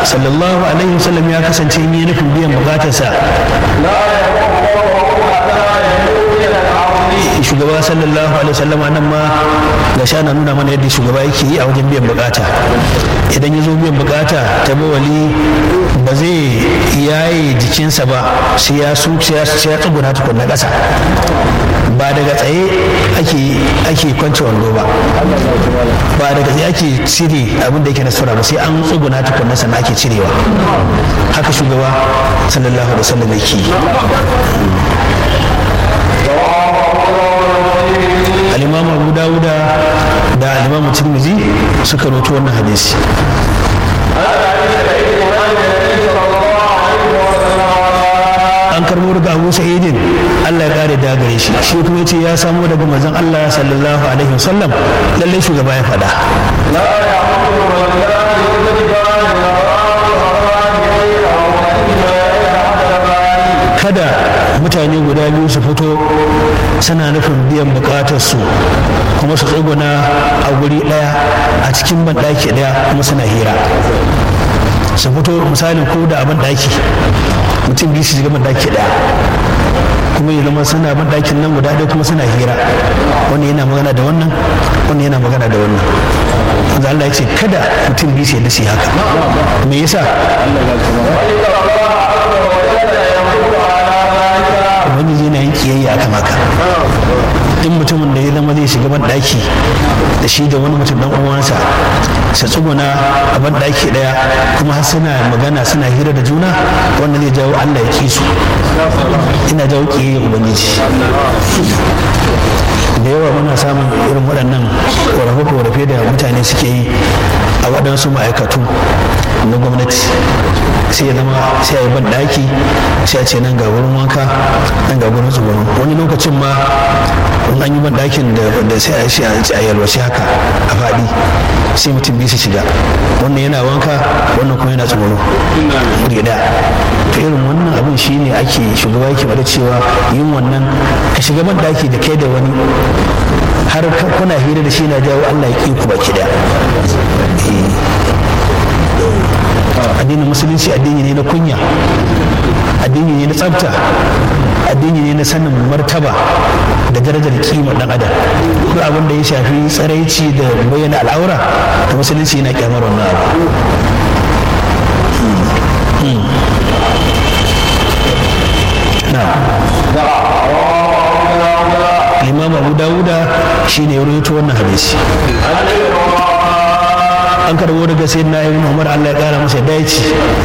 sallallahu alaihi wasallam ya kasance in yi nufin biyan bukatarsa shugaba sallallahu alaihi wasallama nan ma ga sha na nuna mana yadda shugaba yake yi a wajen biyan bukata idan ya zo biyan bukata ta bawali ba zai yaye jikinsa ba sai ya su sai ya tsuguna tukunna ƙasa ba daga tsaye ake ake kwance wando ba ba daga tsaye ake cire abin da yake na sura ba sai an tsuguna tukunna sannan ake cirewa haka shugaba sallallahu alaihi wasallam yake yi al-imam abu dawuda da al-imam tirmidhi suka roto wannan hadisi an karbo daga abu sa'idin allah ya kare da gare shi shi kuma ce ya samo daga manzon allah sallallahu alaihi wasallam lallai shugaba ya faɗa kada mutane guda biyu su fito suna nufin biyan bukatarsu kuma su tsuguna a guri ɗaya a cikin banɗaki ɗaya kuma suna hira su fito misalin ko da abin ɗaki mutum biyu su shiga banɗaki ɗaya kuma ya zama suna banɗakin nan guda ɗaya kuma suna hira wani yana magana da wannan wani yana magana da wannan wanda Allah ya ce kada mutum biyu su yadda su yi haka me yasa ubangiji yana yin kiyayya akan haka duk mutumin da ya zama zai shiga ban daki da shi da wani mutum dan uwansa su tsuguna a ban daki daya kuma har suna magana suna hira da juna wanda zai jawo Allah ya ki su ina jawo kiyayya ubangiji da yawa muna samun irin waɗannan ƙorafe-ƙorafe da mutane suke yi a waɗansu ma'aikatu na gwamnati sai ya zama sai a yi ban ɗaki sai a ce nan ga wurin wanka nan ga wurin tsugurin wani lokacin ma in an yi ban ɗakin da sai a shi a yalwace haka a faɗi sai mutum biyu su shiga wannan yana wanka wannan kuma yana tsugunu wuri ɗaya to irin wannan abin shi ne ake shugaba yake bada cewa yin wannan ka shiga ban ɗaki da kai da wani har kuna hira da shi na jawo Allah ya ƙi ku baki ɗaya addinin musulunci addini ne na kunya addini ne na tsafta addini ne na sanin martaba da darajar kima dan adam duk abin da ya shafi tsaraici da bayyana al'aura da musulunci yana kyamar wannan abu Imam Abu Dawuda shine ya rawaito wannan hadisi an karbo daga sai na ibn umar Allah ya kara masa daici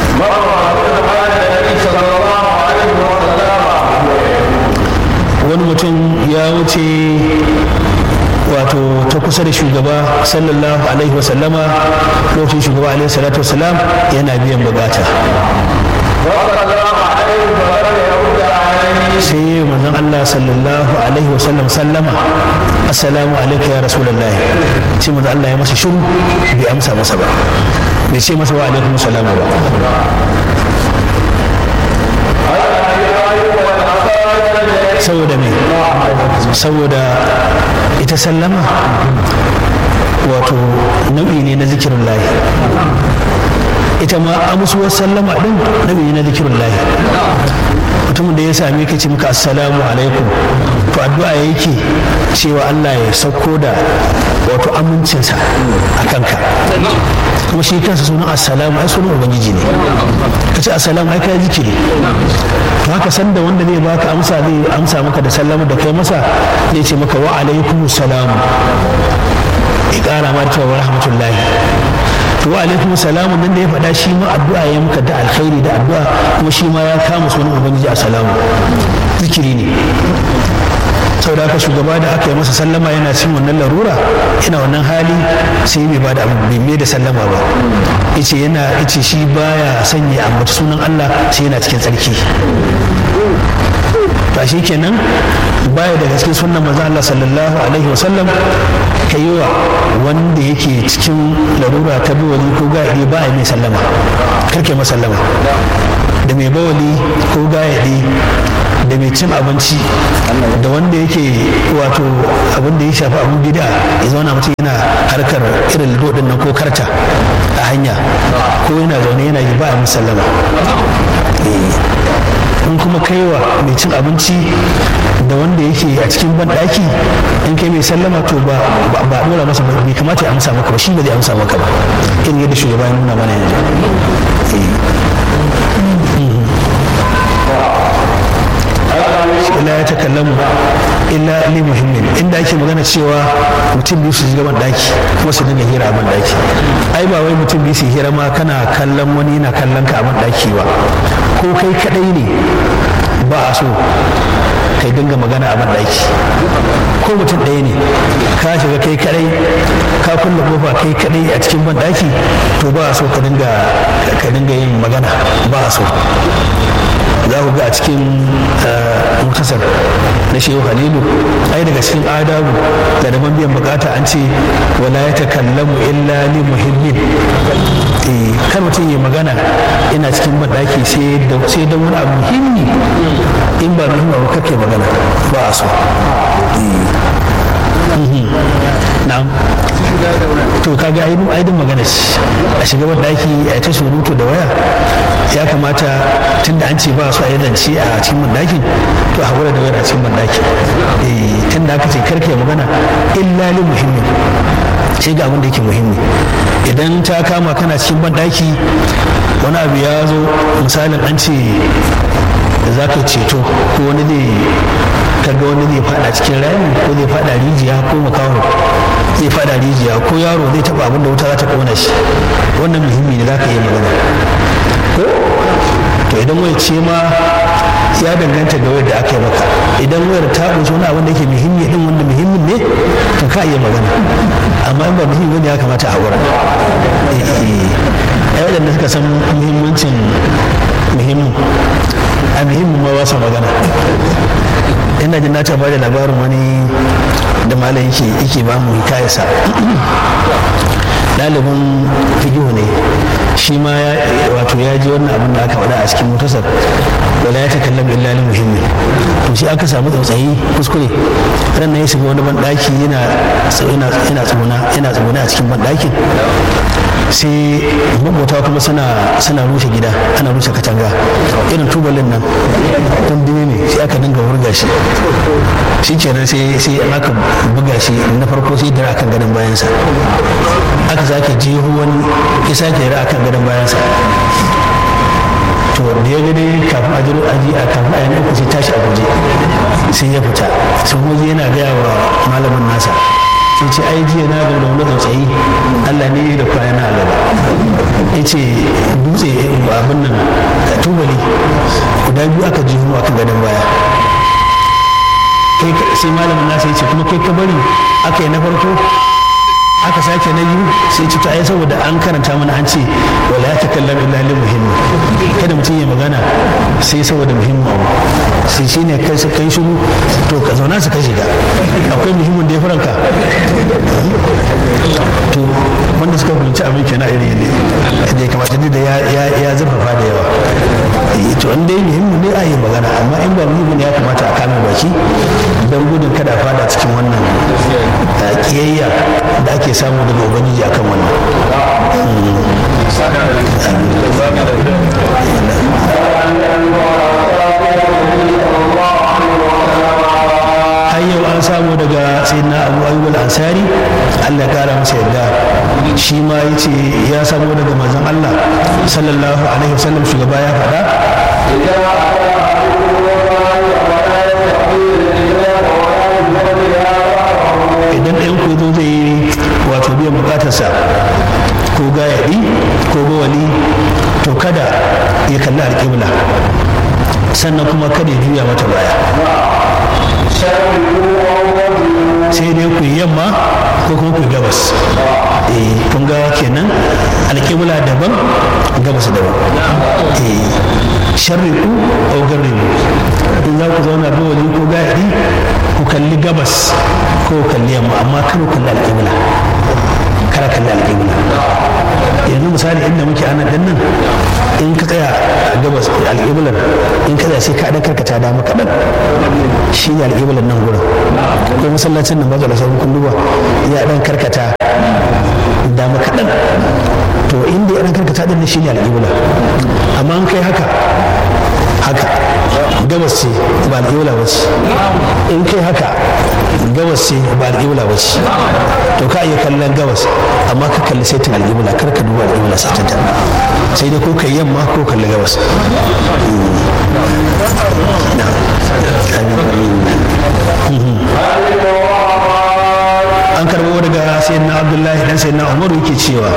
wani mutum ya wuce wato ta kusa da shugaba sallallahu alaihi wasallama lokacin shugaba alaihi salatu wasalam yana biyan bukata sai manzon Allah sallallahu alaihi wasallam sallama assalamu alaikum ya rasulullahi sai manzon Allah ya masa shiru bai amsa masa ba bai ce masa wa alaikum salamu ba saboda me saboda ita sallama wato nau'i ne na zikirin lahi ita ma amsuwar sallama din nau'i ne na zikirin lahi mutumin da ya same ka ce maka assalamu alaikum to addu'a yake cewa Allah ya sauko da wato amincinsa a kanka kuma shi kansa sunan assalamu ai sunan ubangiji ne ka ce assalamu ai kai zikiri to haka san da wanda zai baka amsa zai amsa maka da sallama da kai masa zai ce maka wa alaikum salam ya kara ma cewa rahmatullahi to wa alaikum salamu nan da ya faɗa shi ma addu'a ya muka da alkhairi da addu'a kuma shi ma ya kama sunan ubangiji assalamu zikiri ne saboda haka shugaba da aka yi masa sallama yana cin wannan larura yana wannan hali sai bai bada abu bai mai da sallama ba yace yana yace shi baya sanya ambata sunan Allah sai yana cikin tsarki to shi kenan baya daga cikin sunnan manzo Allah sallallahu alaihi wasallam ka yi wa wanda yake cikin larura ta bawali ko gaɗi ba a mai sallama karke masallama da mai bawali ko gaɗi da mai cin abinci da wanda yake wato abin da ya shafi abin gida ya zauna mutum yana harkar irin lido din nan ko karta a hanya ko yana zaune yana yi ba a musallama in kuma kaiwa mai cin abinci da wanda yake a cikin banɗaki in kai mai sallama to ba ba dora masa ba bai kamata ya amsa maka ba shi ba zai amsa maka ba irin yadda shugaba ya nuna mana yanzu illa ya takallamu illa li muhimmin inda ake magana cewa mutum biyu su shiga ban daki kuma su dinga hira a ban daki ai ba wai mutum biyu su hira ma kana kallon wani yana kallon ka a ban daki ba ko kai kadai ne ba a so kai dinga magana a ban daki ko mutum ɗaya ne ka shiga kai kadai ka kulle kofa kai kadai a cikin ban daki to ba a so ka dinga ka dinga yin magana ba a so za ku ga a cikin mutasar na shehu halilu ai daga cikin adabu da daban biyan bukata an ce wala ya takallamu illa li muhimmin kan mutum ya magana ina cikin banɗaki sai da wani abu muhimmi in ba muhimmi abu kake magana ba a so na'am to kaga aidin aidin magana ce a shiga daki a ta surutu da waya ya kamata tunda an ce ba su a yi zance a cikin dakin to a haƙura da wayar a cikin daki tunda aka ce karka ya magana illa li muhimmi sai ga abin da yake muhimmi idan ta kama kana cikin banɗaki wani abu ya zo misalin an ce za ka ceto ko wani zai kaga wani zai fada cikin rami ko zai fada rijiya ko makaho zai fada rijiya ko yaro zai taba abin da wuta za ta kona shi wannan muhimmi ne za ka yi magana ko to idan wai ce ma ya danganta ga wayar da aka yi maka idan wayar ta ƙunshi wani abin da yake muhimmi din wanda muhimmin ne to ka iya magana amma in ba muhimmi ne ya kamata a wurin ai waɗanda suka san muhimmancin muhimmin a muhimmin ma ba su magana ina jin na ta ba da labarin wani da malam yake yake ba mu hikayarsa ɗalibin figihu ne shi ma wato ya ji wannan abin da aka faɗa a cikin mutasar wala ya takallam illa li muhimmi to shi aka samu tsautsayi kuskure ran nan ya shiga wani banɗaki yana yana tsuguna yana tsuguna a cikin banɗakin sai mabuta kuma suna suna rushe gida ana rushe katanga irin tubalin nan don biyu ne sai aka dinga wurga shi shi kenan sai sai aka buga shi na farko sai dara akan gadon bayansa aka sake jeho wani ya sake dara akan gadon bayansa to da ya gani kafin a jiro aji a kafin a yanzu sai tashi a guje sai ya fita sai kuma yana gaya wa malamin nasa sai ce ai jiya na gaba da wani tsautsayi Allah ne da kwana na gaba ya ce dutse abin nan tubali guda biyu aka ji a kan gadon baya sai malamin nasa ya ce kuma kai ka bari aka yi na farko aka sake na biyu sai ci ai saboda an karanta mana an ce wala ya takallam illa lil muhimmi kada mutum ya magana sai saboda muhimmin abu sai shine kai su kai shiru to ka zauna su ka shiga akwai muhimmin da ya faranka to wanda suka fahimci abin kenan iri ne da ya kamata da ya zurfafa da yawa to an dai muhimmin ne a yi magana amma in ba muhimmin ya kamata a kame baki don gudun kada a fada cikin wannan kiyayya da ake samu daga ubangiji akan wannan har yau an samu daga sayyidina abu ayyub al-ansari Allah kara masa yadda shi ma yace ya samu daga manzon Allah sallallahu alaihi wasallam shugaba ya faɗa idan ɗayan ku zo zai yi wato biyan bukatarsa ko gayaɗi ko bawali to kada ya kalli alƙibla sannan kuma kada ya juya mata baya sai dai ku yi yamma ko kuma ku yi gabas eh kun ga kenan alƙibla daban gabas daban eh sharriku ko garribu in za ku zauna bawali ko gayaɗi ku kalli gabas ko kalli yamma amma kar ku kalli alƙibla kar kalli alƙibla yanzu misali inda muke ana dan nan in ka tsaya a gabas alƙiblar in in kaza sai ka dan karkata dama kaɗan shi ne alƙiblar nan gurin ko masallacin nan bazala sai kun duba ya dan karkata dama kaɗan to inda ya dan karkata din shi ne alƙibla amma an kai haka haka gabas ce ba alƙibla ba ce in kai haka gabas ce ba alƙibla ba ce to ka iya kallon gabas amma ka kalli saitin alƙibla kar ka duba alƙibla saitin ta sai dai ko kai yamma ko kalli gabas an karbo daga sayyidina abdullahi dan sayyidina umaru yake cewa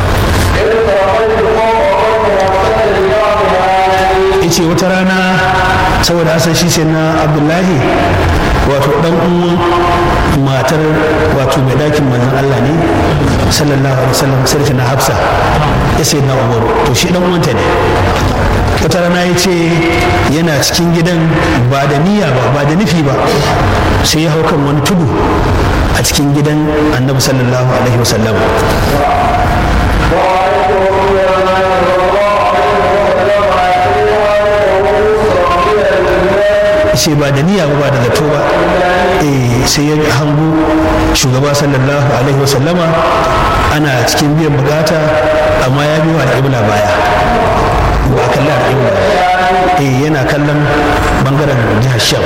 yace wata rana saboda asan shi sai na abdullahi wato dan uwan matar wato mai dakin manzon Allah ne sallallahu alaihi wasallam sai na hafsa ya sai na umaru to shi dan uwanta ne wata rana ya ce yana cikin gidan ba da niyya ba ba da nufi ba sai ya hau kan wani tudu a cikin gidan annabi sallallahu alaihi wasallam ce ba da niyya ba da zato ba sai ya hango shugaba sallallahu alaihi wasallama ana cikin biyan bukata amma ya biyo al'ibla baya ba a kalli al'ibla yana kallon bangaren jihar sham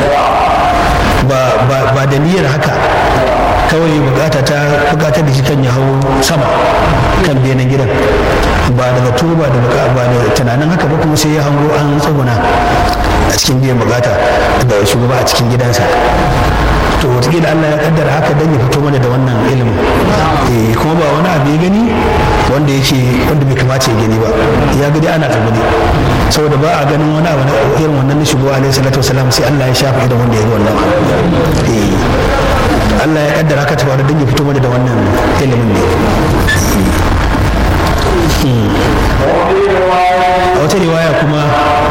ba da niyyar haka kawai bukata ta bukatar da shi kan ya hau sama kan benin gidan ba da zato ba da ba da tunanin haka ba kuma sai ya hango an tsaguna a cikin biyan bukata da shugaba a cikin gidansa to wataƙila Allah ya kaddara haka dan ya fito mana da wannan ilimin eh kuma ba wani abu ya gani wanda yake wanda bai kamata ya gani ba ya gani ana tsaguni saboda ba a ganin wani abu irin wannan na shugaba alaihi salatu wasalam sai Allah ya shafa idan wanda ya ga wannan eh Allah ya kaddara haka ta faru dan ya fito mana da wannan ilimin ne a wata riwaya kuma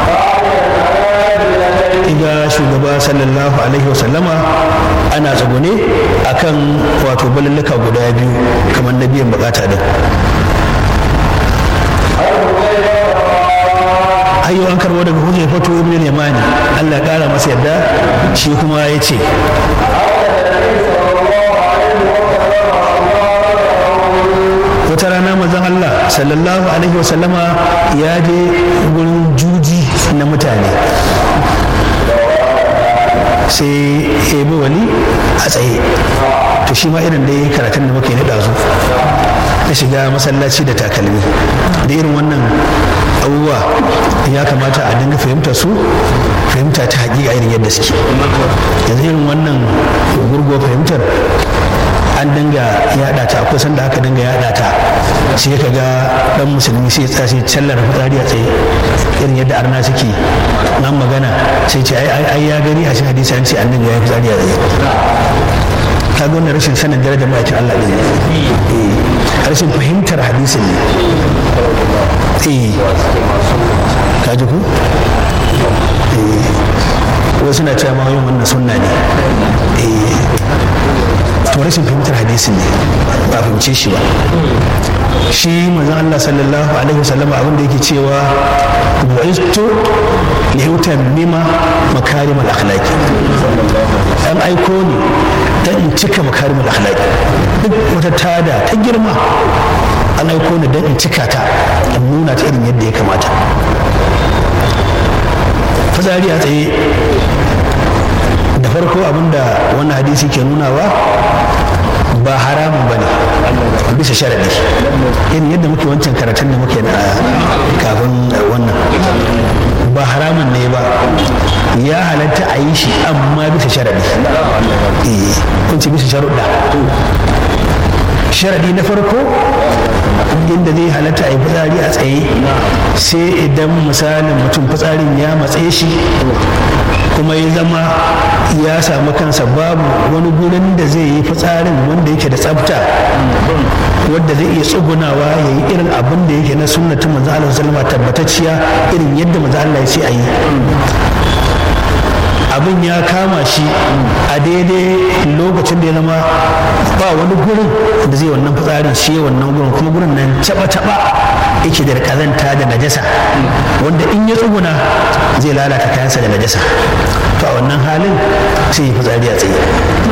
ga shugaba sallallahu alaihi wasallama ana tsagone akan wato balallaka guda biyu kamar na biyan bukata din ayyo an karbo daga hujjar fato ibn yamani Allah ya kara masa yadda shi kuma ya ce wata rana mazan Allah sallallahu alaihi wasallama ya je gurin juji na mutane sai ya bi wani a tsaye to shi ma irin dai karatun da muke naɗa su na shiga masallaci da takalmi da irin wannan abubuwa ya kamata a dinga fahimta su fahimta ta hakika irin yadda suke yanzu irin wannan gurgo fahimtar an dinga yada ta akwai sanda aka dinga yada ta sai ka ga dan musulmi sai ya sai callar fitsari a tsaye irin yadda arna suke nan magana sai ce ai ya gani a cikin hadisi an ce annabi ya yi fitsari a tsaye ka ga wannan rashin sanin darajar ma'aikin Allah ne rashin fahimtar hadisin ne eh ka ji ku wasu na cewa ma yin wannan sunna ne to rashin fahimtar hadisin ne ba fahimce shi ba shi manzon Allah sallallahu alaihi wasallam abin da yake cewa bu'istu li utammima makarim al akhlaqi an aiko ni dan in cika makarim al akhlaqi duk wata tada ta girma an aiko ni dan in cika ta in nuna ta irin yadda ya kamata fitsari a tsaye da farko abinda wannan hadisi ke nunawa ba haramun ba ne bisa sharadi irin yadda muke wancan karatun da muke na kafin wannan ba haramun ne ba ya halatta a yi shi amma bisa sharadi kun ce bisa sharuɗa sharadi na farko inda zai halatta a yi fitsari a tsaye sai idan misalin mutum fitsarin ya matse shi kuma ya zama ya samu kansa babu wani gurin da zai yi fitsarin wanda yake da tsafta wadda zai iya tsugunawa ya yi irin abin da yake na sunnatin manzo Allah sallama tabbatacciya irin yadda manzo Allah ya ce a yi abin ya kama shi a daidai lokacin da ya zama ba wani gurin da zai wannan fitsarin shi wannan gurin kuma gurin nan taba taba yake da kazanta da najasa wanda in ya tsuguna zai lalata kayansa da najasa to a wannan halin sai ya fitsari a tsaye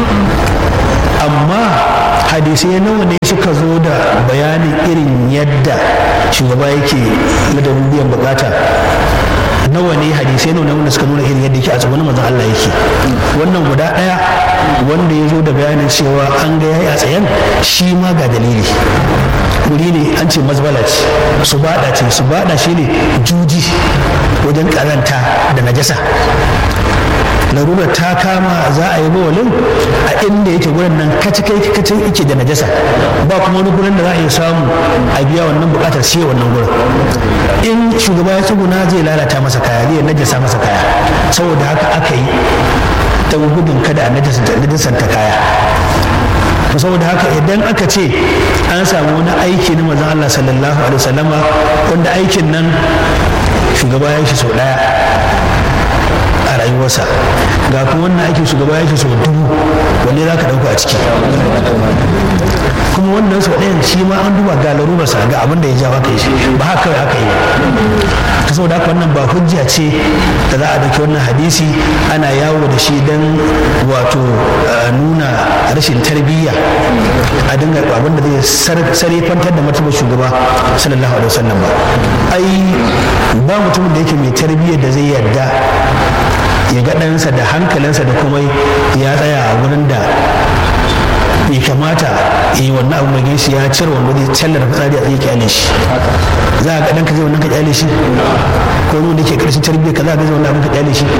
amma hadisai nawa ne suka zo da bayanin irin yadda shugaba yake ladabin biyan bukata nawa ne hadisai nawa wanda suka nuna irin yadda yake a tsagonin manzon Allah yake wannan guda ɗaya wanda ya zo da bayanin cewa an ga yayi a tsayen shi ma ga dalili wuri ne an ce mazbala ce su bada ce su bada shi ne juji wajen karanta da najasa larurar ta kama za a yi bawalin a inda yake gurin nan kaci kai kacin yake da najasa ba kuma wani gurin da za a iya samu a biya wannan bukatar shi wannan gurin in shugaba ya tsuguna zai lalata masa kaya zai najasa masa kaya saboda haka aka yi don gudun kada a najasanta kaya saboda haka idan aka ce an samu wani aiki na mazan Allah sallallahu alaihi wasallama wanda aikin nan shugaba ya shi sau daya a rayuwarsa ga kuma wannan aikin shugaba ya shi sau dubu wanne za ka ɗauka a ciki kuma wannan sau ɗayan shi ma an duba ga larurarsa ga abin da ya jawo aka yi shi ba haka kawai aka yi ta saboda haka wannan ba hujja ce da za a ɗauki wannan hadisi ana yawo da shi don wato nuna rashin tarbiyya a dinga abin da zai sarrafantar da martabar shugaba sallallahu alaihi wasallam ba ai ba mutumin da yake mai tarbiyyar da zai yarda ya ga ɗansa da hankalinsa da kuma ya tsaya a wurin da bai kamata ya yi wannan abu mai gaisu ya cire wanda zai callar fitsari a tsaye kyale shi za a ga ɗanka zai wannan ka kyale shi ko wani da ke ƙarshen tarbiyyar ka za a ga zai wannan abin ka kyale shi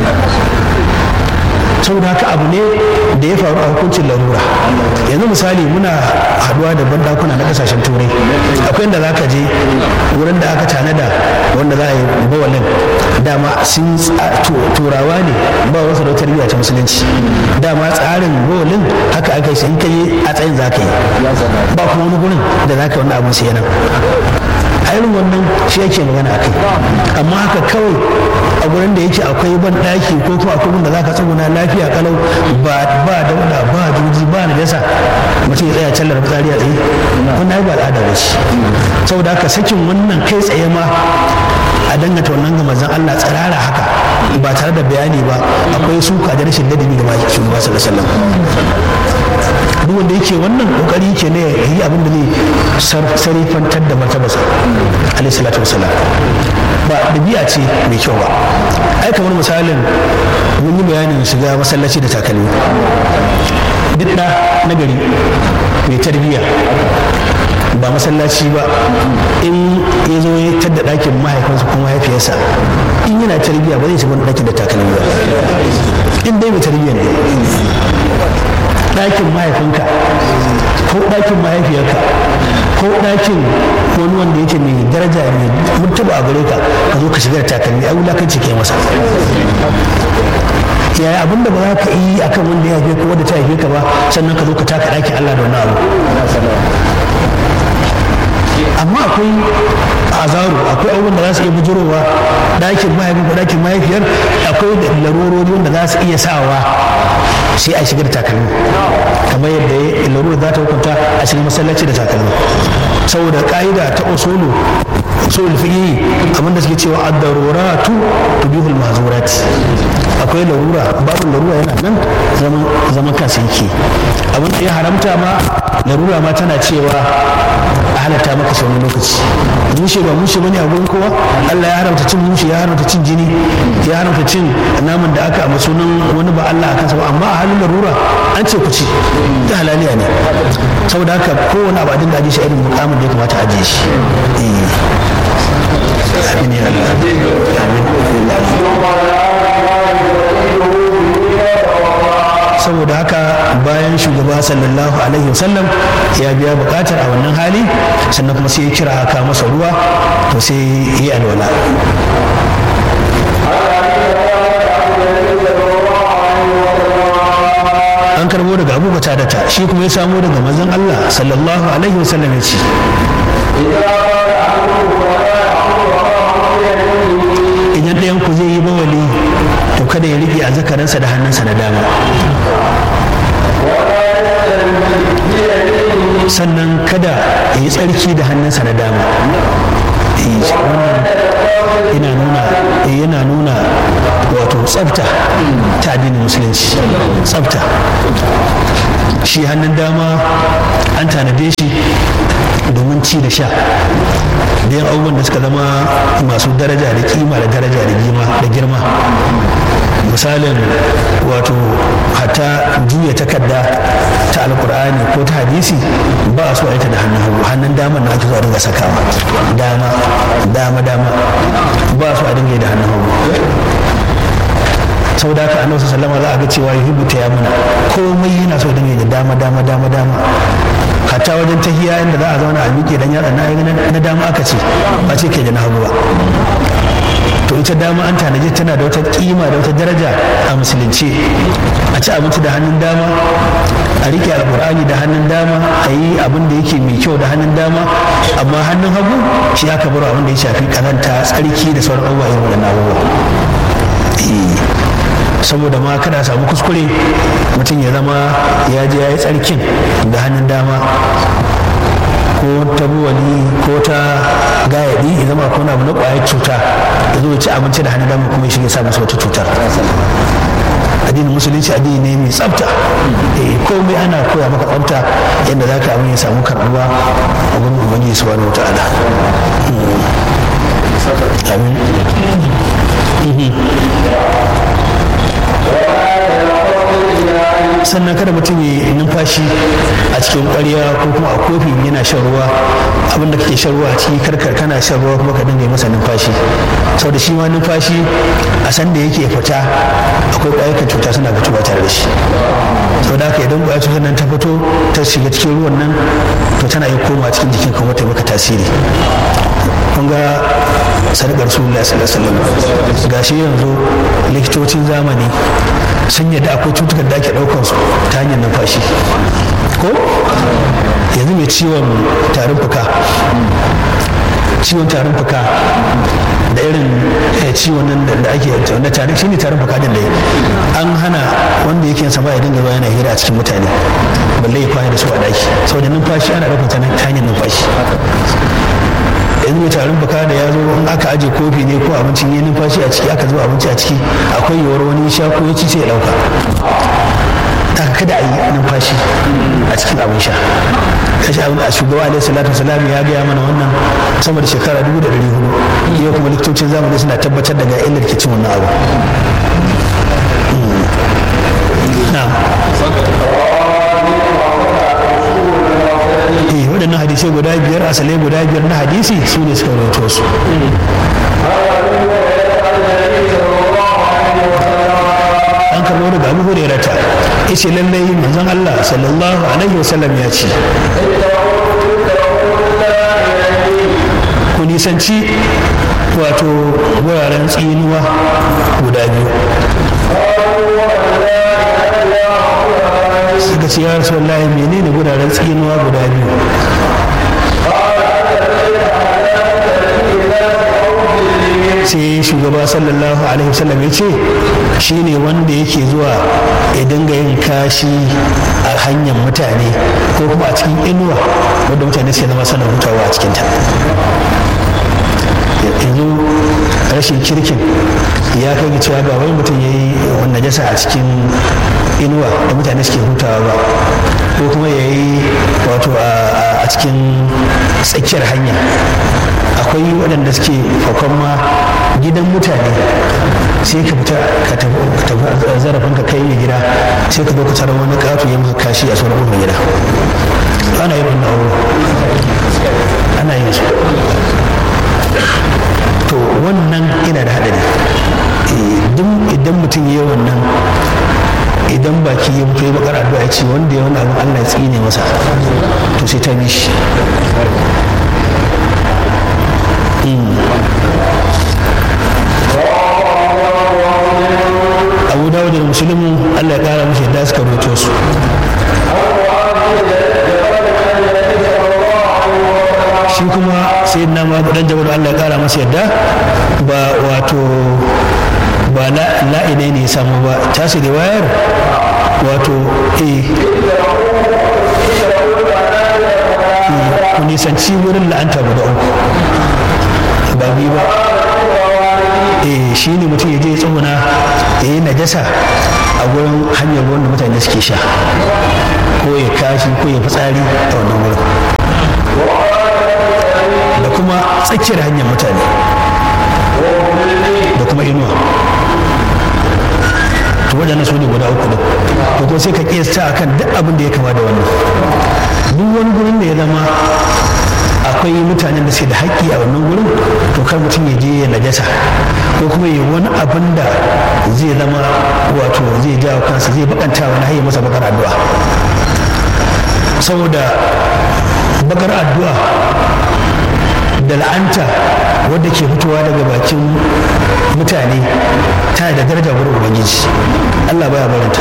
saboda haka abu ne da ya faru a hukuncin larura yanzu misali muna haduwa da bandakuna na kasashen turai akwai inda za ka je wurin da aka tanada wanda za a yi bawalin dama sun turawa ne ba wasu da tarbiyya ta musulunci dama tsarin bawalin haka aka yi in ka yi a tsayin za ka yi ba kuma wani gurin da za ka yi wannan abin sai nan a irin wannan shi yake magana a kai amma haka kawai a gurin da yake akwai ban daki ko kuma akwai wanda za ka tsuguna lafiya kalau ba ba dauda ba juji ba na jasa mutum ya tsaya callar fitsari a tsaye wannan ai ba al'ada ba ce saboda haka sakin wannan kai tsaye ma a dangata wannan ga manzon Allah tsirara haka ba tare da bayani ba akwai suka da rashin ladabi ga maki shugaba sallallahu alaihi wasallam duk wanda yake wannan kokari yake ne ya yi abin da zai sarifantar da martabarsa alaihi salatu wasalam ba ɗabi'a ce mai kyau ba ai kamar misalin mun yi bayanin shiga masallaci da takalmi duk da na gari mai tarbiyya ba masallaci ba in ya zo ya tadda ɗakin mahaifinsa ko mahaifiyarsa in yana tarbiyya ba zai shiga wani ɗakin da takalmi ba in dai mai tarbiyya ne ɗakin mahaifinka ko ɗakin mahaifiyarka ko ɗakin wani wanda yake mai daraja mai mutuba a gare ka ka zo ka shiga da takalmi ai wulakanci ke masa yaya abin da ba za ka yi akan wanda ya haife ka wanda ta haife ka ba sannan ka zo ka taka ɗakin Allah da wani abu amma akwai azaru akwai abubuwan da za su iya bujurowa ɗakin mahaifin ko ɗakin mahaifiyar akwai larurori wanda za su iya sawa sai a shiga da takalmi kamar yadda larura za ta hukunta a shiga masallaci da takalmi saboda ka'ida ta usulu usul fiqhi abinda suke cewa ad-daruratu tubihul mahzurat akwai larura babu larura yana nan zaman zaman kansa yake abin da ya haramta ma larura ma tana cewa a halatta maka shi wani lokaci mushe ba mushe bane a gurin kowa Allah ya haramta cin mushe ya haramta cin jini ya haramta cin naman da aka amma sunan wani ba Allah akan sa ba amma a halin larura an ce ku ci ta halaliya ne saboda haka kowane abu a dinga ajiye shi irin mukamin da ya kamata a ajiye shi amin ya Allah saboda haka bayan shugaba sallallahu alaihi wasallam ya biya bukatar a wannan hali sannan kuma sai ya kira aka masa ruwa to sai yi alwala an karbo daga abu da ta shi kuma ya samo daga manzon Allah sallallahu alaihi wasallam ya ce idan ɗayan ku zai yi bawali to kada ya riƙe a zakaransa da hannunsa na dama sannan kada ya yi tsarki da hannunsa na dama wannan yana nuna yana nuna wato tsafta ta addinin musulunci tsafta shi hannun dama an tanade shi domin ci da sha da yin abubuwan da suka zama masu daraja da kima da daraja da girma misalin wato hatta juya takarda ta alkur'ani ko ta hadisi ba a so a yi ta da hannun hagu hannun dama na ake zuwa dinga sakawa dama dama dama ba a so a dinga yi da hannun hagu sau da haka annabi sallama za a ga cewa yuhibbu ta ya muna komai yana so dinga yi da dama dama dama dama hatta wajen tahiya inda za a zauna a miƙe dan yatsa na dama aka ce ba ce ke da na hagu ba to ita dama an tanaje tana da wata kima da wata daraja a musulunci a ci abinci da hannun dama a rike alkur'ani da hannun dama a yi abin da yake mai kyau da hannun dama amma hannun hagu shi aka bar abin da ya shafi kazanta tsarki da sauran abubuwa irin waɗannan abubuwa saboda ma kada samu kuskure mutum ya zama ya je ya yi tsarkin da hannun dama ko ta buwali ko ta gayadi ya zama ko abu na kwayar cuta ya zo ya ci abinci da hannun dama kuma ya shiga sa masa wata cutar addinin musulunci addini ne mai tsafta komai ana koya maka tsafta yadda za ka abin ya samu karɓuwa a gurin ubangiji subhanahu wa ta'ala amin sannan kada mutum ya numfashi a cikin ƙwarya ko kuma a kofi yana shan ruwa abin da kake shan ruwa a ciki karkar kana shan ruwa kuma ka dinga yi masa numfashi sau da shi ma numfashi a san da yake fita akwai ƙwayar cuta suna fitowa tare da shi sau da haka idan ƙwayar cutar nan ta fito ta shiga cikin ruwan nan to tana iya koma cikin jikin kuma ta maka tasiri kun ga sadakar rasulullah sallallahu alaihi wasallam gashi yanzu likitocin zamani sun yadda akwai cutukan da ake ɗaukar su ta hanyar numfashi ko yanzu mai ciwon tarin fuka ciwon tarin fuka da irin ciwon nan da ake wanda tarin shi ne tarin fuka din da an hana wanda yake sa ya dinga zuwa yana hira a cikin mutane balle ya kwana da su a daki saboda numfashi ana ɗaukar ta hanyar numfashi yanzu mai tarin baka da ya zo in aka aje kofi ne ko abincin yi numfashi a ciki aka zuba abinci a ciki akwai yiwuwar wani sha ko ya ci sai ya dauka ta kada a yi numfashi a cikin abin sha kashi abin a shugaba alaihi salatu wasalam ya gaya mana wannan sama da shekara dubu da ɗari hudu yau kuma likitocin zamani suna tabbatar da ga illar ke cin wannan abu eh waɗannan hadisai guda biyar asalai guda biyar na hadisi su ne suka rawaito su an karɓo daga abu hurairata yace lallai manzon Allah sallallahu alaihi wasallam ya ce ku nisanci wato wuraren tsinuwa guda biyu suka ce ya rasu wallahi menene guraren tsinuwa guda biyu sai shugaba sallallahu alaihi wasallam ya ce shine wanda yake zuwa ya dinga yin kashi a hanyar mutane ko kuma a cikin inuwa wadda mutane suke zama sana hutawa a cikinta yanzu rashin kirkin ya kai ga cewa ba wai mutum ya yi najasa a cikin inuwa da mutane suke hutawa ba ko kuma ya yi wato a cikin tsakiyar hanya akwai waɗanda suke fakon ma gidan mutane sai ka fita ka tafi zarafin ka kai mai gida sai ka zo ka tarar wani ƙato ya maka kashi a sauran mai gida ana yin wannan abu ana yin su to wannan yana da haɗari idan mutum ya yi wannan idan baki ya mutu ya bakar addu'a ya ce wanda ya wani abin Allah ya tsine masa to sai ta mishi abu dawo da musulmin Allah ya kara mashi yadda suka roto su shi kuma sai na ma dan jabar Allah ya kara masa yadda ba wato ba la'inai ne ya samu ba tashi da wayar wato eh nisanci wurin la'anta guda uku ba biyu ba eh shi ne mutum ya je ya tsuguna ya yi najasa a gurin hanyar ruwan da mutane suke sha ko ya kashi ko ya fitsari a wannan wurin da kuma tsakiyar hanyar mutane da kuma inuwa to waɗannan su ne guda uku da to ko sai ka kiyasta akan duk abin da ya kama da wannan duk wani gurin da ya zama akwai mutanen da suke da haƙƙi a wannan gurin to kar mutum ya je ya najasa ko kuma ya wani abin da zai zama wato zai jawo kansa zai bakanta wani har ya masa bakar addu'a saboda bakar addu'a da la'anta wadda ke fitowa daga bakin mutane tana da daraja wurin ubangiji allah baya barinta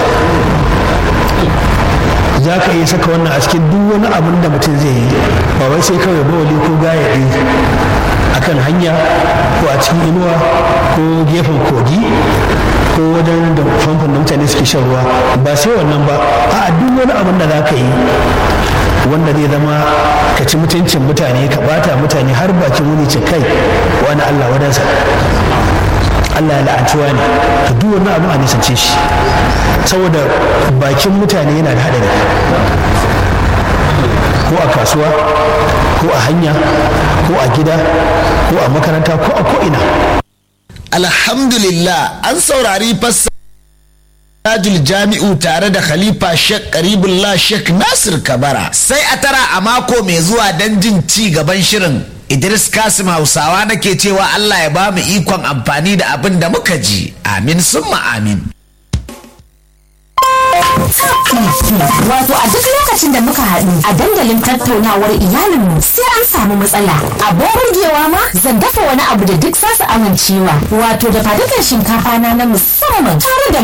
za ka iya saka wannan a cikin duk wani abin da mutum zai yi ba wai sai kawai bawali ko gayaɗi a kan hanya ko a cikin inuwa ko gefen kogi ko wajen da famfon da mutane suke shan ruwa ba sai wannan ba a duk wani abin da za ka yi wanda zai zama ka ci mutuncin mutane ka bata mutane har bakin wuni ce kai wani allah wadansa allah ya la'antuwa ne ka duk wani abin a nisance shi saboda bakin mutane yana da haɗari ko a kasuwa ko a hanya ko a gida ko a makaranta ko a ko'ina alhamdulillah an saurari fassa Tajul Jami'u tare da Khalifa Sheikh Karibullah Sheikh Nasir Kabara sai a tara a mako mai zuwa don jin ci gaban shirin Idris Kasim Hausawa nake cewa Allah ya ba mu ikon amfani da abin da muka ji amin summa amin Wato a duk lokacin da muka haɗu a dandalin tattaunawar iyalinmu sai an samu matsala. Abin burgewa ma zan dafa wani abu da duk za su amincewa. Wato da fadukan shinkafa na na musamman tare da